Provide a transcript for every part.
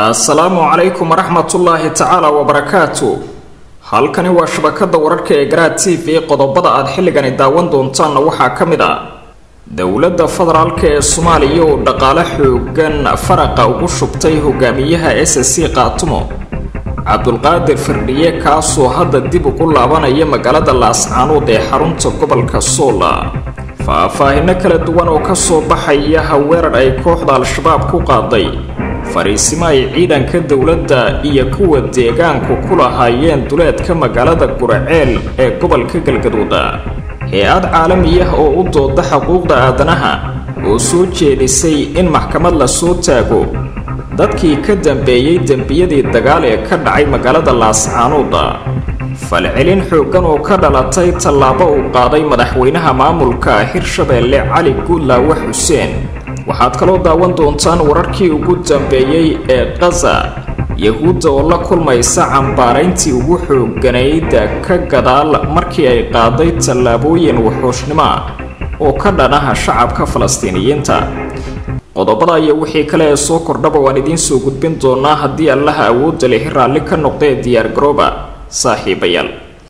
assalaamu calaykum waraxmatullaahi tacaala wabarakaatu halkani waa shabakada wararka ee garaad t v qodobada aad xilligani daawan doontaanna waxaa ka mid ah dowladda federaalk ee soomaaliya oo dhaqaale xoogan faraqa ugu shubtay hogaamiyaha s c qaatumo cabdulqaadir firdhiye kaasoo hadda dib ugu laabanaya magaalada laascaanood ee xarunta gobolka soola faahfaahino kala duwan oo kasoo baxaya haweerar ay kooxda al-shabaab ku qaaday fariisimo ay ciidanka dowladda iyo kuwa deegaanku ku lahaayeen duleedka magaalada guraceel ee gobolka galgaduud hay-ad caalamiyah oo u dooda xuquuqda aadanaha oo soo jeedisay in maxkamad la soo taago dadkii ka dambeeyey dembiyadii dagaal ee ka dhacay magaalada laascaanood falcelin xooggan oo ka dhalatay tallaabo uu qaaday madaxweynaha maamulka hirshabeelle cali guudlaawe xuseen waxaad kaloo daawan doontaan wararkii ugu dambeeyey ee kaza yahuudda oo la kulmaysa cambaarayntii ugu xooganayd ka gadaal markii ay qaaday tallaabooyin wuxuushnimo oo ka dhanaha shacabka falastiiniyiinta qodobada iyo wixii kale ee soo kordhaba waan idiin soo gudbin doonaa haddii allaha awoodda lehi raalli ka noqdee diyaar garooba saaxiibayaal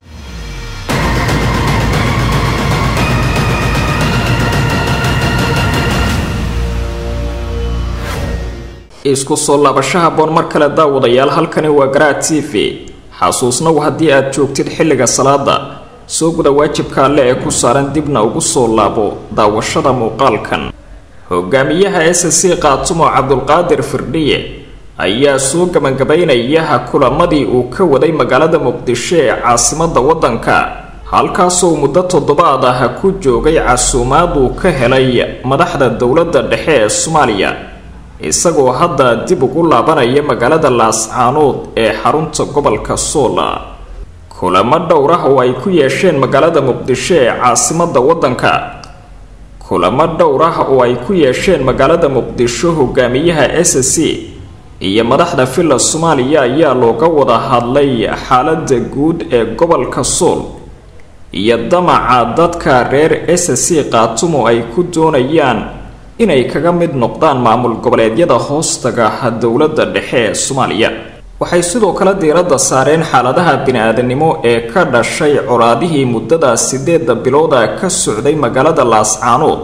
isku soo laabashaha boon mar kale daawadayaal halkani waa garaad t v xasuusnaw haddii aad joogtid xilliga salaada soo guda waajibka alle ee ku saaran dibna ugu soo laabo daawashada muuqaalkan hogaamiyaha s c qaatumo cabdulqaadir firdhiye ayaa soo gabagabaynayaha kulamadii uu ka waday magaalada muqdisho ee caasimada waddanka halkaasoo muddo toddobaad ah ku joogay casuumaad uu ka helay madaxda dowladda dhexe ee soomaaliya isagoo hadda dib ugu laabanaya magaalada laascaanood ee xarunta gobolka soola kulamo dhowr ah oo ay ku yeesheen magaalada muqdisho ee caasimada waddanka kulamo dhowr ah oo ay ku yeesheen magaalada muqdisho hogaamiyaha s c iyo madaxda villa soomaaliya ayaa looga wada hadlay xaalada guud ee gobolka sool iyo damaca dadka reer s c qaatumo ay ku doonayaan inay kaga mid noqdaan maamul goboleedyada hoostaga dowladda dhexe ee soomaaliya waxay sidoo kale diiradda saareen xaaladaha bini-aadanimo ee ka dhashay colaadihii muddada sideeda bilooda ka socday magaalada laascaanood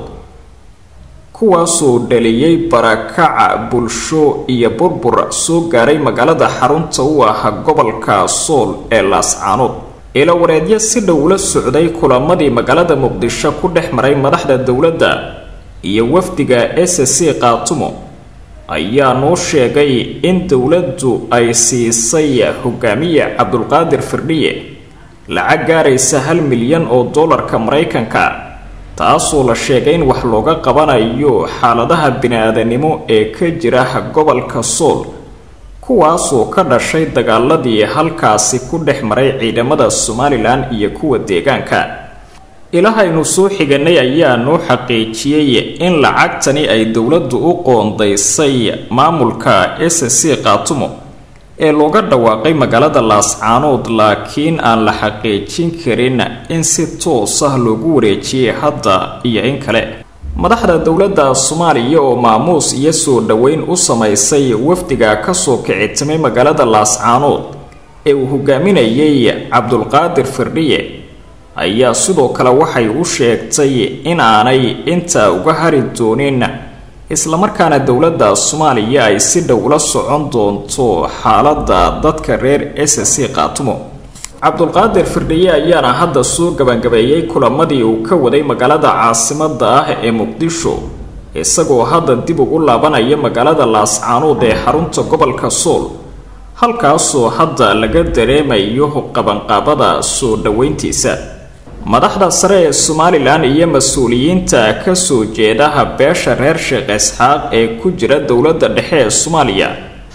kuwaasoo dhaliyey barakaca bulsho iyo burbur soo gaaray magaalada xarunta u ah gobolka sool ee laascaanood ilawareedyo si dhow la socday kulamadii magaalada muqdisho ku dhex maray madaxda dowladda iyo wafdiga s c qaatumo ayaa noo sheegay in dowladdu ay siisay hogaamiye cabdulqaadir firdhiye lacag gaaraysa hal milyan oo dollarka maraykanka taasoo la sheegay in wax looga qabanayo xaaladaha bini-aadanimo ee ka jira gobolka sool kuwaasoo ka dhashay dagaaladii halkaasi ku dhex maray ciidamada somalilan iyo kuwa deegaanka ilahaynu soo xiganay ayaa noo xaqiijiyey in lacagtani ay dowladdu u qoondaysay maamulka s c qaatumo ee looga dhawaaqay magaalada laascaanood laakiin aan la xaqiijin karin in si toos ah loogu wareejiyey hadda iyo in kale madaxda dowladda soomaaliya oo maamuus iyo soo dhoweyn u samaysay wafdiga kasoo kicitimay magaalada laascaanood ee uu hogaaminayay cabdulqaadir firdhiye ayaa sidoo kale waxay u sheegtay in aanay intaa uga hari doonin islamarkaana dowladda soomaaliya ay si dhow la socon doonto xaaladda dadka reer s c qaatumo cabdulqaadir firdhiye ayaana hadda soo gabagabeeyey kulamadii uu ka waday magaalada caasimada ah ee muqdisho isagoo hadda dib ugu laabanaya magaalada laascaanood ee xarunta gobolka sool halkaasoo hadda laga dareemayo qabanqaabada soo dhoweyntiisa madaxda sare ee somalilan iyo mas-uuliyiinta kasoo jeedaha beesha reer sheekh isxaaq ee ku jira dowladda dhexe ee soomaaliya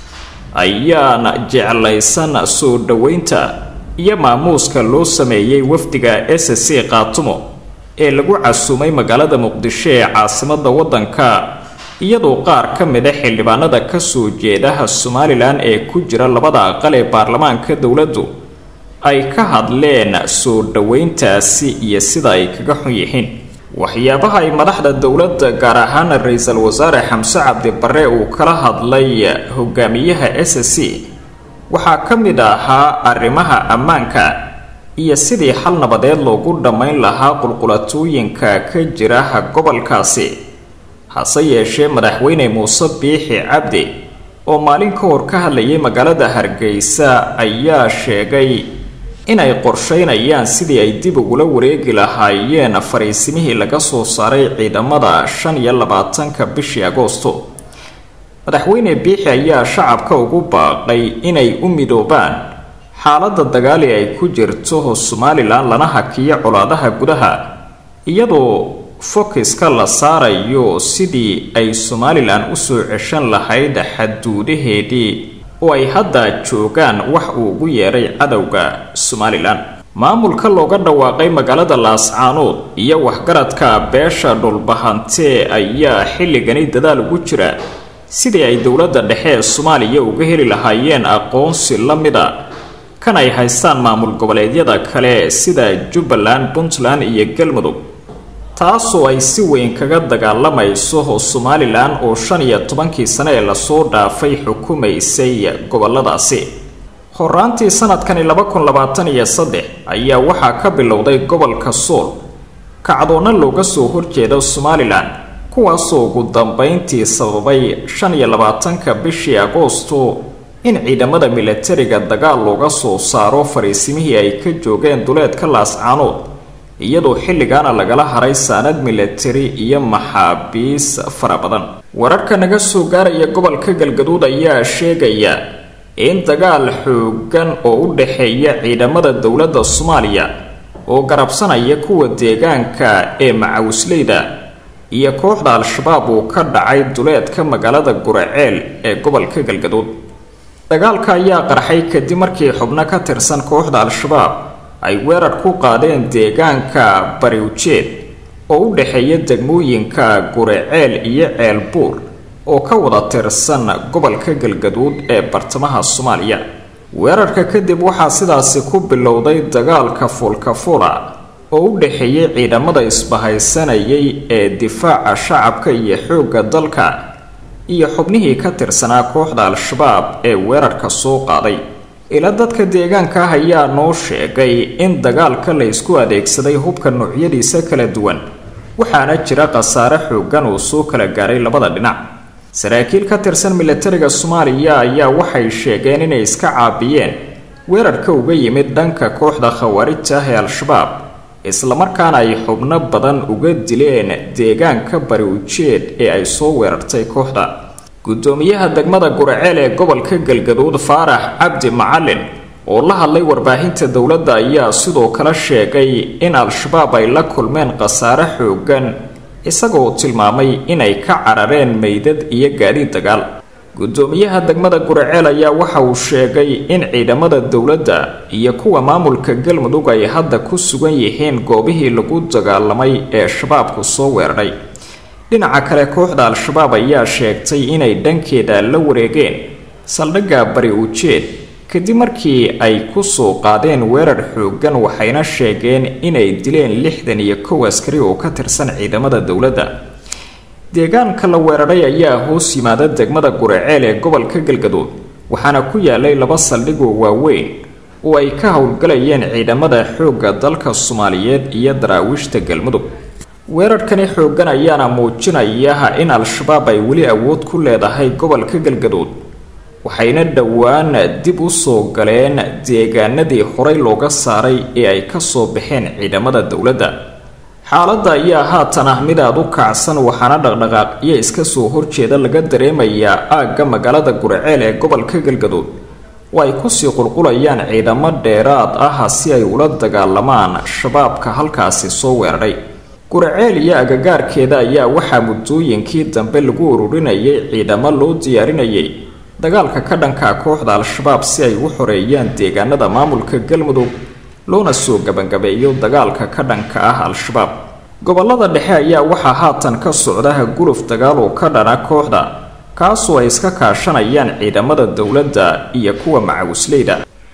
ayaana jeclaysan soo dhoweynta iyo maamuuska loo sameeyey wafdiga s c qaatumo ee lagu casuumay magaalada muqdisho ee caasimada waddanka iyadoo qaar ka mida xildhibaanada kasoo jeedaha somalilan ee ku jira labada aqal ee baarlamaanka dowladdu ay ka hadleen soo dhoweyntaasi iyo sida ay kaga xun yihiin waxyaabaha ay madaxda dowladda gaar ahaana ra-iisul wasaare xamse cabdi barre uu kala hadlay hogaamiyaha s c waxaa ka mid ahaa arrimaha ammaanka iyo sidii xal nabadeed loogu dhammayn lahaa qulqulatooyinka ka jira gobolkaasi hase yeeshee madaxweyne muuse biixi cabdi oo maalin ka hor ka hadlayay magaalada hargeysa ayaa sheegay inay qorsheynayaan sidii ay dib ugula wareegi lahaayeen fariisimihii laga soo saaray ciidamada shan iyo labaatanka bishii agoosto madaxweyne biixi ayaa shacabka ugu baaqay inay u midoobaan xaaladda dagaali ay ku jirto somalilan lana hakiyo colaadaha gudaha iyadoo fokiska la saarayo sidii ay somalilan usoo ceshan lahayd xaduudaheedii oo ay hadda joogaan wax uu ugu yeedhay cadowga somalilan maamulka looga dhawaaqay magaalada laascaanood iyo waxgaradka beesha dhulbahantee ayaa xilligani dadaal ugu jira sidii ay dowladda dhexe ee soomaaliya uga heli lahaayeen aqoonsi la mida kan ay haystaan maamul goboleedyada kale sida jubbaland puntland iyo galmudug taasoo ay si weyn kaga dagaalamayso somalilan oo shan iyo tobankii sane ee lasoo dhaafay xukumaysay goboladaasi horaantii sanadkani laba kun labaatan iyo saddex ayaa waxaa ka bilowday gobolka sool kacdoonna looga soo horjeeda somalilan kuwaasoo ugu dambeyntii sababay shan iyo labaatanka bishii agoosto in ciidamada milatariga dagaal looga soo saaro fariisimihii ay ka joogeen duleedka laascaanood iyadoo xilligaana lagala haray saanad milatari iyo maxaabiis fara badan wararka naga soo gaaraya gobolka galgaduud ayaa sheegaya in dagaal xoogan oo u dhexeeya ciidamada dowladda soomaaliya oo garabsanaya kuwa deegaanka ee macawisleyda iyo kooxda al-shabaab uu ka dhacay duleedka magaalada guraceel ee gobolka galgaduud dagaalka ayaa qarxay kadib markii xubno ka tirsan kooxda al-shabaab ay weerar ku qaadeen deegaanka bariwjeed oo u dhexeeya degmooyinka guraceel iyo ceelbuur oo ka wada tirsan gobolka galgaduud ee bartamaha soomaaliya weerarka kadib waxaa sidaasi ku bilowday dagaalka fuulkafula oo u dhexeeyay ciidamada isbahaysanayay ee difaaca shacabka iyo xoogga dalka iyo xubnihii ka tirsanaa kooxda al-shabaab ee weerarka soo qaaday ila dadka deegaanka ah ayaa noo sheegay in dagaalka la isku adeegsaday hubka noocyadiisa kala duwan waxaana jira khasaare xoogan uu soo kala gaaray labada dhinac saraakiil ka tirsan milatariga soomaaliya ayaa waxay sheegeen inay iska caabiyeen weerarka uga yimid dhanka kooxda khawaarijta ah ee al-shabaab islamarkaana ay xubno badan uga dileen deegaanka bari ujeed ee ay soo weerartay kooxda gudoomiyaha degmada guraceel ee gobolka galgaduud faarax cabdi macalin oo la hadlay warbaahinta dowladda ayaa sidoo kale sheegay in al-shabaab ay la kulmeen khasaare xoogan isagoo tilmaamay inay ka carareen meydad iyo gaadiid dagaal gudoomiyaha degmada guraceel ayaa waxa uu sheegay in ciidamada dowladda iyo kuwa maamulka galmudug ay hadda ku sugan yihiin goobihii lagu dagaalamay ee shabaabku soo weeraray dhinaca kale kooxda al-shabaab ayaa sheegtay inay dhankeeda la wareegeen saldhigga bari ujeed kadib markii ay kusoo qaadeen weerar xoogan waxayna sheegeen inay dileen lixdan iyo kow askari oo ka tirsan ciidamada dowladda deegaanka la weeraray ayaa hoos yimaada degmada guraceel ee gobolka galgaduud waxaana ku yaalay laba saldhigoo waaweyn oo ay ka howlgalayeen ciidamada xoogga dalka soomaaliyeed iyo daraawiishta galmudug weerarkani xoogan ayaana muujinaya in al-shabaab ay weli awood ku leedahay gobolka galgaduud waxayna dhowaan dib u soo galeen deegaanadii horey looga saaray ee ay kasoo baxeen ciidamada dowladda xaaladda ayaa haatan ah mid aada u kacsan waxaana dhaqdhaqaaqyo iska soo horjeeda laga dareemayaa aagga magaalada guraceel ee gobolka galgaduud oo ay kusii qulqulayaan ciidamo dheeraad ah si ay ula dagaalamaan shabaabka halkaasi soo weeraray guraceel iyo agagaarkeeda ayaa waxaa muddooyinkii dambe lagu ururinayay ciidamo loo diyaarinayay dagaalka ka dhanka kooxda al-shabaab si ay u xoreeyaan deegaanada maamulka galmudug loona soo gabangabeeyo dagaalka ka dhanka ah al-shabaab gobolada dhexe ayaa waxaa haatan ka socda guluf dagaal oo ka dhana kooxda kaasoo ay iska kaashanayaan ciidamada dowladda iyo kuwa macawisleyda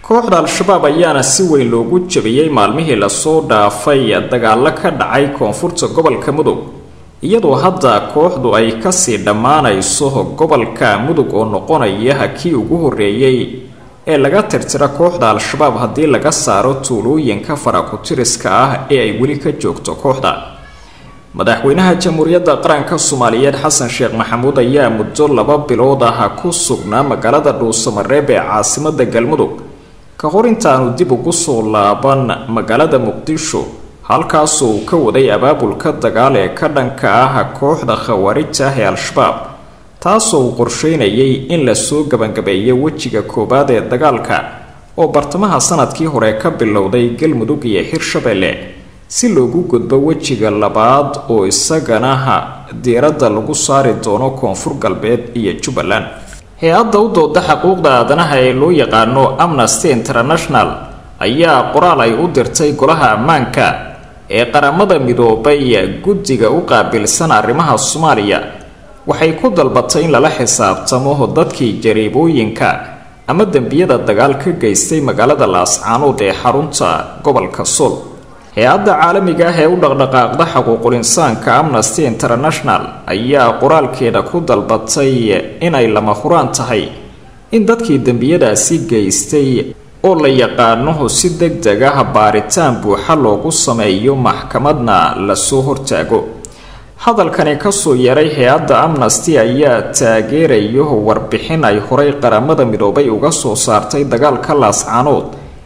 kooxda al-shabaab ayaana si weyn loogu jabiyey maalmihii lasoo dhaafay dagaalo ka dhacay koonfurta gobolka mudug iyadoo hadda kooxdu ay kasii dhammaanayso gobolka mudug oo noqonaya kii ugu horeeyey ee laga tirtira kooxda al-shabaab haddii laga saaro tuulooyinka farakutiriska ah ee ay weli ka joogto kooxda madaxweynaha jamhuuriyadda qaranka soomaaliyeed xasan sheekh maxamuud ayaa muddo laba bilood ah ku sugnaa magaalada dhuusamareeb ee caasimada galmudug ka hor intaanu dib ugu soo laaban magaalada muqdisho halkaasoo uu ka waday abaabulka dagaal ee ka dhanka ah kooxda khawaarijta ah ee al-shabaab taasoo uu qorsheynayay in lasoo gabangabeeyo wejiga koowaad ee dagaalka oo bartamaha sanadkii hore ka bilowday galmudug iyo hirshabelle si loogu gudbo wejiga labaad oo isagana diiradda lagu saari doono koonfur galbeed iyo jubbaland hay-adda u dooda xuquuqda aadanaha ee loo yaqaano amnesty international ayaa qoraal ay u dirtay golaha ammaanka ee qaramada midoobay guddiga u qaabilsan arrimaha soomaaliya waxay ku dalbatay in lala xisaabtamo dadkii jariibooyinka ama dembiyada dagaal ka geystay magaalada laascaanood ee xarunta gobolka sool hay-adda caalamiga ah ee u dhaqdhaqaaqda xuquuqul insaanka amnesty international ayaa qoraalkeeda ku dalbatay inay lama huraan tahay in dadkii dembiyadaasi geystay oo la yaqaano si deg deg ah baaritaan buuxa loogu sameeyo maxkamadna lasoo hortaago hadalkani kasoo yeeray hay-adda amnesty ayaa taageerayo warbixin ay horay qaramada midoobay uga soo saartay dagaalka laascaanood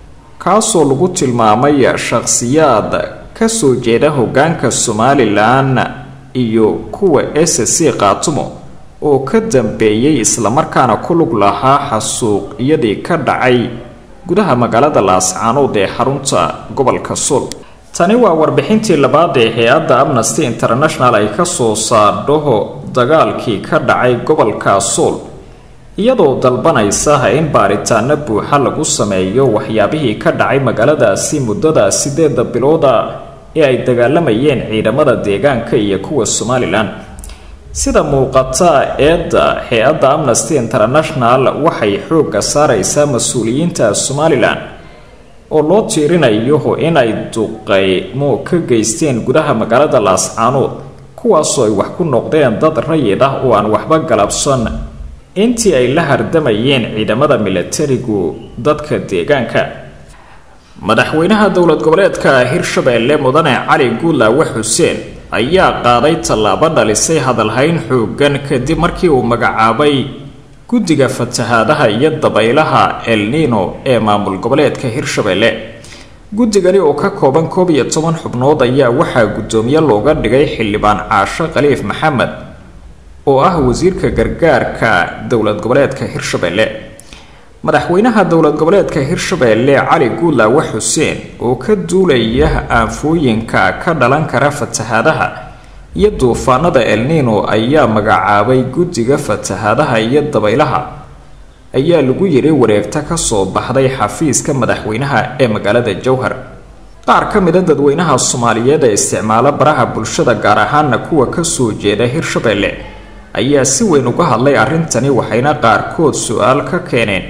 kaasoo lagu tilmaamay shakhsiyaad kasoo jeeda hogaanka somalilan iyo kuwa s c qaatumo oo ka dambeeyey islamarkaana ku lug lahaa xasuuqyadii ka dhacay gudaha magaalada laascaanood ee xarunta gobolka sool tani waa warbixintii labaad ee hay-adda amnesty international ay kasoo saardho dagaalkii ka dhacay gobolka sool iyadoo dalbanaysa in baaritaano buuxa lagu sameeyo waxyaabihii ka dhacay magaaladaasi muddada sideeda bilooda ee ay dagaalamayeen ciidamada deegaanka iyo kuwa somalilan sida muuqata eedda hay-adda amnesty international waxay xoogga saareysaa mas-uuliyiinta somalilan oo loo tiirinayo inay duqeymo ka geysteen gudaha magaalada laascaanood kuwaasoo ay wax ku noqdeen dad rayid ah oo aan waxba galabsan intii ay la hardamayeen ciidamada milatarigu dadka deegaanka madaxweynaha dowlad goboleedka hirshabeelle mudane cali guudlaawe xuseen ayaa qaaday tallaabo dhalisay hadalhayn xoogan kadib markii uu magacaabay guddiga fatahaadaha iyo dabaylaha el nino ee maamul goboleedka hirshabeelle guddigani oo ka kooban koob iyo toban xubnood ayaa waxaa guddoomiye looga dhigay xildhibaan caasho khaliif maxamed oo ah wasiirka gargaarka dowlad goboleedka hirshabeelle madaxweynaha dowlad goboleedka hirshabeelle cali guudlaawe xuseen oo ka duulaya aanfooyinka ka dhalan kara fatahaadaha iyo duufaanada elnino ayaa magacaabay guddiga fatahaadaha iyo dabaylaha ayaa lagu yiri wareegta kasoo baxday xafiiska madaxweynaha ee magaalada jowhar qaar ka mida dadweynaha soomaaliyeed ee isticmaala baraha bulshada gaar ahaana kuwa kasoo jeeda hirshabeelle ayaa si weyn uga hadlay arrintani waxayna qaarkood su-aal ka keeneen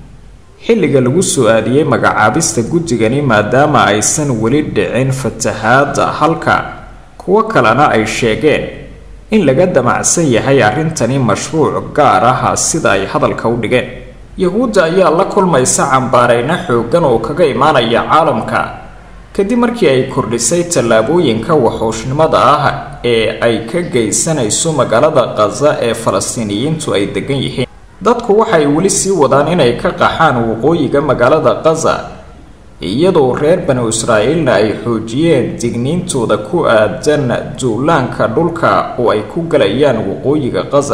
xilliga lagu soo aadiyey magacaabista guddigani maadaama aysan weli dhicin fatahaada halka kuwo kalena ay sheegeen in laga damacsan yahay arrintani mashruuc gaar ah sida ay hadalka u dhigeen yahuudda ayaa la kulmaysa cambaareyno xoogan oo kaga imaanaya caalamka kadib markii ay kordhisay tallaabooyinka waxooshnimada ah ee ay ka geysanayso magaalada khaza ee falastiiniyiintu ay degan yihiin dadku waxay weli sii wadaan inay ka qaxaan waqooyiga magaalada khaza iyadoo reer banu israa'iilna ay xoojiyeen digniintooda ku aadan duulaanka dhulka oo ay ku galayaan waqooyiga khaza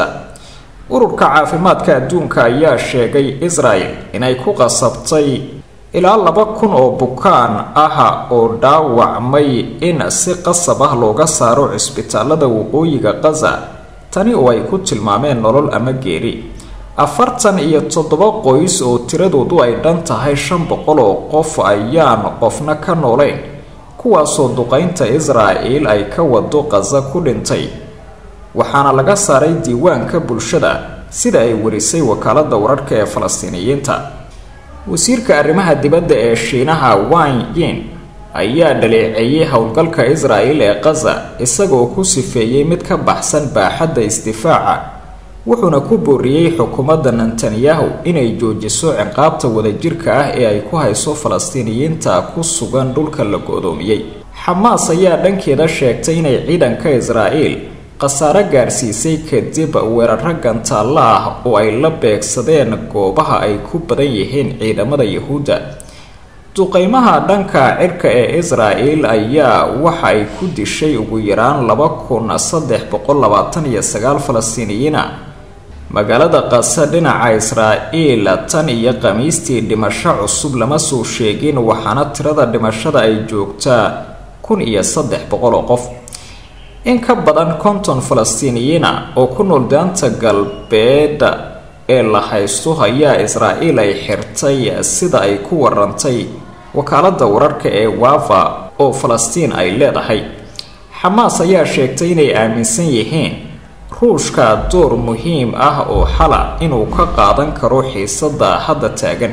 ururka caafimaadka adduunka ayaa sheegay israel inay ku qasabtay ilaa laba kun oo bukaan ah oo dhaawacmay in si qasab ah looga saaro cisbitaalada waqooyiga khaza tani oo ay ku tilmaameen nolol ama geeri afartan iyo toddoba qoys oo tiradoodu ay dhan tahay shan boqol oo qof ayaan qofna ka noolayn kuwaasoo duqeynta israa'el ay ka wado khaza ku dhintay waxaana laga saaray diiwaanka bulshada sida ay warisay wakaalada wararka ee falastiiniyiinta wasiirka arrimaha dibadda ee shiinaha wang yin ayaa dhaleeceeyey howlgalka israel ee kaza isagoo ku sifeeyey mid ka baxsan baaxadda isdifaaca wuxuuna ku booriyey xukuumadda netanyahu inay joojiso ciqaabta wadajirka ah ee ay ku hayso falastiiniyiinta ku sugan dhulka la go-doomiyey xamaas ayaa dhankeeda sheegtay inay ciidanka israel khasaare gaarsiisay kadib weeraro gantaalla ah oo ay la beegsadeen goobaha ay ku badan yihiin ciidamada yahuudda duqeymaha dhanka cirka ee israel ayaa waxa ay ku dishay ugu yaraan laba kun saddex boqol labaatan iyo sagaal falastiiniyiina magaalada qasa dhinaca israa'iil tan iyo khamiistii dhimasho cusub lama soo sheegin waxaana tirada dhimashada ay joogtaa kun iyo saddex boqol oo qof in ka badan konton falastiiniyiina oo ku nool daanta galbeed ee la haysto ayaa israa'iil ay xirtay sida ay ku warantay wakaaladda wararka ee wafa oo falastiin ay leedahay xamaas ayaa sheegtay inay aaminsan yihiin ruushka door muhiim ah oo xala inuu ka qaadan karo xiisada hadda taagan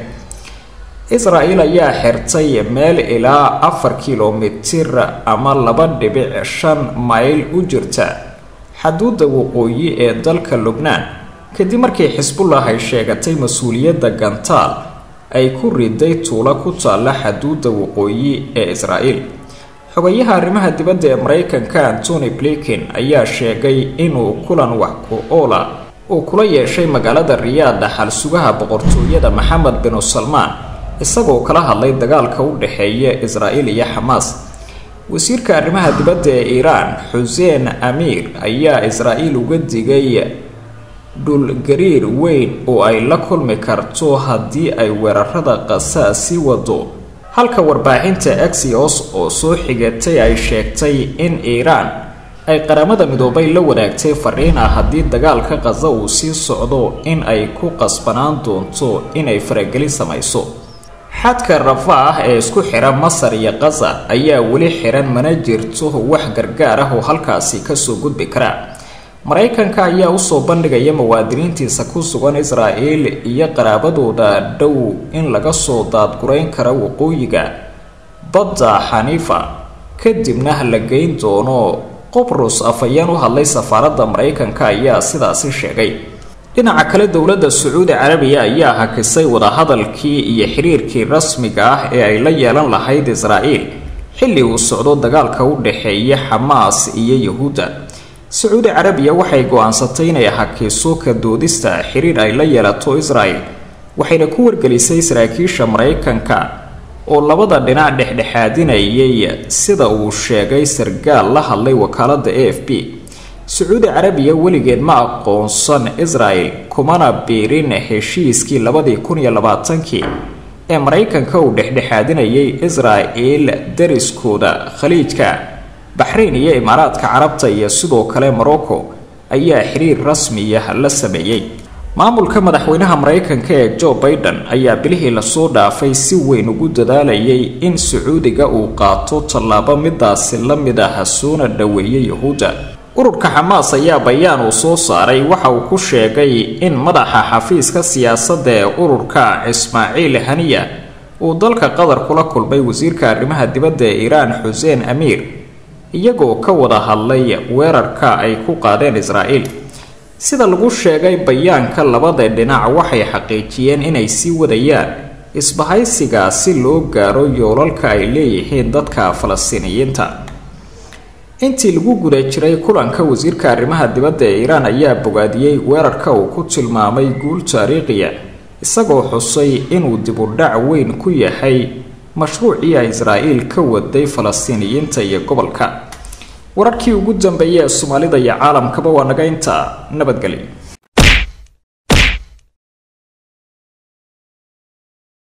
israel ayaa xirtay meel ilaa afar kilomitir ama laba dhibic shan mayl u jirta xaduudda waqooyi ee dalka lubnaan kadib markii xisbullah ay sheegatay mas-uuliyadda gantaal ay ku riday tuulo ku taalla xaduudda waqooyi ee israel xogayaha arrimaha dibadda ee maraykanka antony blinken ayaa sheegay inuu kulan wax ku oola uu kula yeeshay magaalada riyaad dhaxal sugaha boqortooyada maxamed binu salmaan isagoo kala hadlay dagaalka u dhexeeya israel iyo xamaas wasiirka arrimaha dibadda ee iiraan xuseen amiir ayaa israel uga digay dhulgariir weyn oo ay la kulmi karto haddii ay weerarada qasaa sii wado halka warbaahinta axios oo soo xigatay ay sheegtay in iiraan ay qaramada midoobay la wadaagtay fariin ah haddii dagaalka khaza uu sii socdo in ay ku qasbanaan doonto inay faragelin samayso xadka rafa ah ee isku xira masar iyo khaza ayaa weli xiran mana jirto wax gargaar ah oo halkaasi kasoo gudbi kara maraykanka ayaa usoo bandhigaya muwaadiniintiisa ku sugan israel iyo qaraabadooda dhow in laga soo daadgurayn kara waqooyiga badda xaniifa kadibna la geyn doono qobrus afhayeen u hadlay safaaradda maraykanka ayaa sidaasi sheegay dhinaca kale dowladda sacuudi carabiya ayaa hakisay wadahadalkii iyo xiriirkii rasmiga ah ee ay la yeelan lahayd israel xilli uu socdo dagaalka u dhexeeya xamaas iyo yahuudda sacuudi carabiya waxay go-aansatay inay hakiso ka doodista xiriir ay la yeelato israel waxayna ku wargelisay saraakiisha maraykanka oo labada dhinac dhexdhexaadinayay sida uu sheegay sargaal la hadlay wakaaladda a f b sacuudi carabiya weligeed ma aqoonsan israel kumana biirin heshiiskii labadii kun iyo labaatankii ee maraykanka uu dhexdhexaadinayay israel dariskooda khaliijka baxrayn iyo imaaraadka carabta iyo sidoo kale morocco ayaa xiriir rasmiya la sameeyey maamulka madaxweynaha maraykanka ee joe baiden ayaa bilihii lasoo dhaafay si weyn ugu dadaalayay in sacuudiga uu qaato tallaabo midaasi la mid ah soona dhoweeyay yahuudda ururka xamaas ayaa bayaan uu soo saaray waxa uu ku sheegay in madaxa xafiiska siyaasadda ee ururka ismaaciil haniya uu dalka qatar kula kulmay wasiirka arrimaha dibadda ee iiraan xuseen amiir iyagoo ka wada hadlay weerarka ay ku qaadeen israel sida lagu sheegay bayaanka labada dhinac waxay xaqiijiyeen inay sii wadayaan isbahaysiga si loo gaaro yoolalka ay leeyihiin dadka falastiiniyiinta intii lagu guda jiray kulanka wasiirka arrimaha dibadda ee iiraan ayaa bogaadiyey weerarka uu ku tilmaamay guul taariikhiya isagoo xusay inuu dibudhac weyn ku yahay mashruucii ay israa'iil ka waday falastiiniyiinta iyo gobolka wararkii ugu dambeeyay ee soomaalida iyo caalamkaba waa naga intaa nabadgelyo